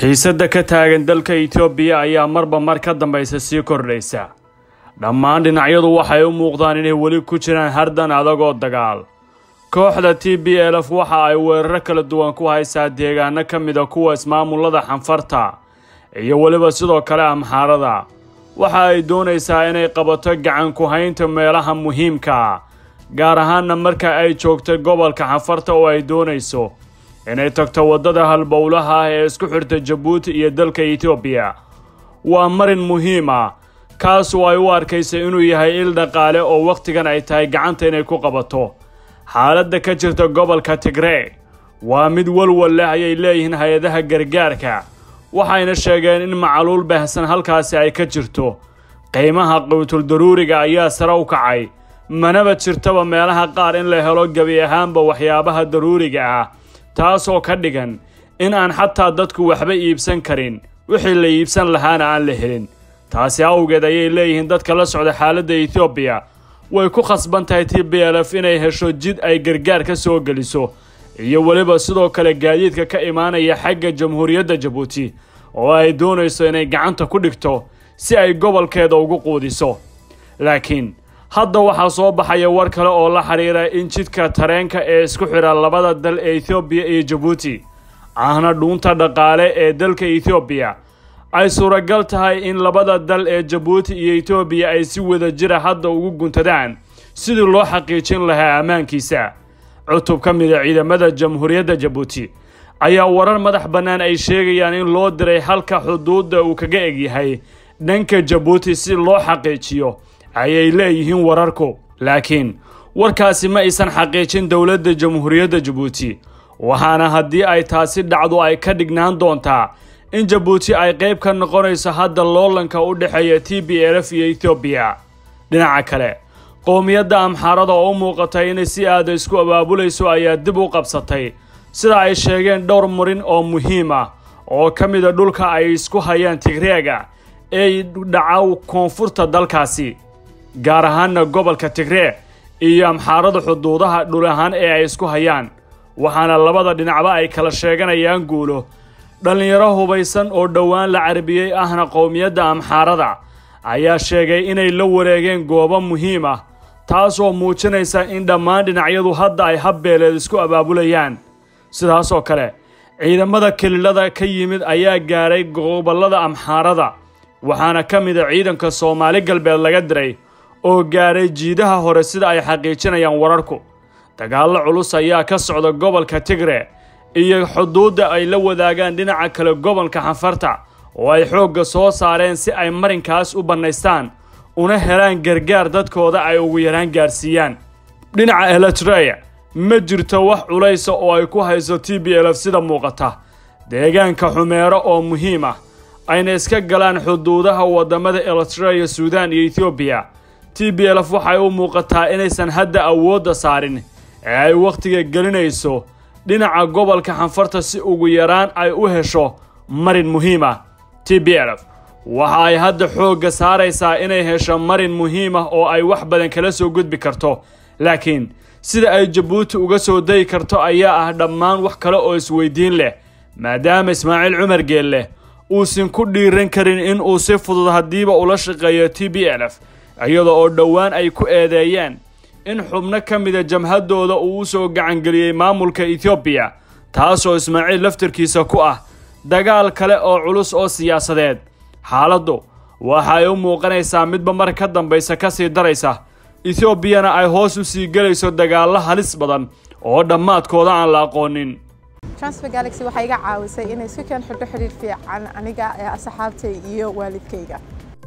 xiisadda ka taagan dalka itoobiya ayaa marba mar ka dambaysa sii kordhaysa dhammaan dhinacyadu waxay u muuqdaan inay weli ku jiraan hardan adagoo dagaal kooxda t b lf waxa ay weeraro kala duwan ku haysaa deegaano ka mida kuwa ismaamulada xanfarta iyo weliba sidoo kale amxaarada waxa ay doonaysaa inay qabato gacan ku haynta meelaha muhiimka gaar ahaanna marka ay joogto gobolka xanfarta oo ay doonayso inay tagto waddada halbowlaha ah ee isku xirta jabuuti iyo dalka etoobiya waa marin muhiim ah kaasoo ay u arkaysa inuu yahay il dhaqaale oo wakhtigan ay tahay gacanta inay ku qabato xaaladda ka jirta gobolka tigree waa mid walwal leh ayay leeyihiin hay-adaha gargaarka waxayna sheegeen in macaluul baahsan halkaasi ay ka jirto qiimaha qawtul daruuriga ayaa sare u kacay manaba jirtaba meelaha qaar in la helo gebi ahaanba waxyaabaha daruuriga ah taasoo ka dhigan in aan xataa dadku waxba iibsan karin wixii la iibsan lahaana aan la helin taasi awgeed ayay leeyihiin dadka la socda xaaladda etoobiya way ku khasban tahay t b lf inay hesho jid ay gargaar ka soo geliso iyo weliba sidoo kale gaadiidka ka imaanaya xagga jamhuuriyadda jabuuti oo ay doonayso inay gacanta ku dhigto si ay gobolkeeda ugu quudiso laakiin hadda waxaa soo baxaya war kale oo la xidhiira in jidka tareenka ee isku xidha labada dal ee etoobiya iyo jabuuti ahna dhuunta dhaqaale ee dalka etoobiya ay suuragal tahay in labada dal ee jabuuti iyo etoobiya ay si wada jira hadda ugu guntadaan sidii loo xaqiijin lahaa ammaankiisa cutub ka mida ciidamada jamhuuriyadda jabuuti ayaa warar madax bannaan ay sheegayaan in loo diray halka xuduudda uu kaga egyahay dhanka jabuuti si loo xaqiijiyo ayay leeyihiin wararku laakiin warkaasi ma aysan xaqiijin dowladda jamhuuriyadda jabuuti waxaana haddii ay taasi dhacdo ay ka dhignaan doontaa in jabuuti ay qayb ka noqonayso hadda loolanka u dhexeeya t b lf iyo etoobiya dhinaca kale qowmiyadda amxaarada oo u muuqatay inay si aada isku abaabulayso ayaa dib u qabsatay sida ay sheegeen dhowr murin oo muhiim ah oo ka mida dhulka ay isku hayaan tigreega ee dhaca koonfurta dalkaasi gaar ahaanna gobolka tigree iyo amxaarada xuduudaha dhul ahaan ee ay isku hayaan waxaana labada dhinacba ay kala sheeganayaan guulo dhallinyaro hubaysan oo dhowaan la carbiyey ahna qowmiyadda amxaarada ayaa sheegay inay la wareegeen goobo muhiim ah taasoo muujinaysa in dhammaan dhinacyadu hadda ay habbeeleed isku abaabulayaan sidaasoo kale ciidamada kelilada ka yimid ayaa gaaray gobollada amxaarada waxaana ka mida ciidanka soomaali galbeed laga diray oo gaaray jiidaha hore sida ay xaqiijinayaan wararku dagaallo culus ayaa ka socda gobolka tigre iyo xuduudda ay la wadaagaan dhinaca kale gobolka xanfarta oo ay xoogga soo saareen si ay marinkaas u bannaystaan una helaan gargaar dadkooda ay ugu yaraan gaarsiiyaan dhinaca eletreya ma jirto wax culaysa oo ay ku hayso t b lf sida muuqata deegaanka xumeero oo muhiim ah ayna iska galaan xuduudaha waddamada eletreya suudaan iyo etoobiya t b lf waxay u muuqataa inaysan hadda awoodda saarin ee ay wakhtiga gelinayso dhinaca gobolka xanfarta si ugu yaraan ay u hesho marin muhiim ah t b lf waxa ay hadda xoogga saaraysaa inay hesho marin muhiim ah oo ay wax badan kala soo gudbi karto laakiin sida ay jabuuti uga soo dayi karto ayaa ah dhammaan wax kale oo isweydiin leh maadaama ismaaciil cumar geelleh uusan ku dhiiran karin in uu si fudud haddiiba ula shaqeeyo t b lf iyada oo dhowaan ay ku eedeeyeen in xubno ka mida jamhaddooda uu u soo gacangeliyey maamulka etoobiya taasoo ismaaciil laftarkiisa ku ah dagaal kale oo culus oo siyaasadeed xaaladdu waxa ay u muuqanaysaa midba mar ka dambaysa ka sii daraysa etoobiyana ay hoos u sii gelayso dagaallo halis badan oo dhammaadkooda aan la aqoonin transfer galaxy waxay iga caawisay inay si keen xidho xidhiir fiican aniga ee asxaabtay iyo waalidkayga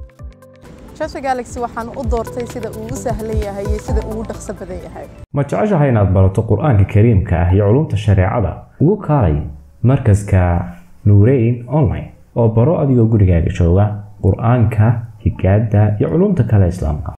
transfer galaxy waxaan u doortay sida uu u sahlan yahay iyo sida uu u dhaqso badan yahay ma jeceshahay inaad barato qur-aanka kariimka ah iyo culumta shareecada ugu kaalay markaska nuureyn online oo baro adigoo gurigaaga jooga qur-aanka higaada iyo culumta kale islaamka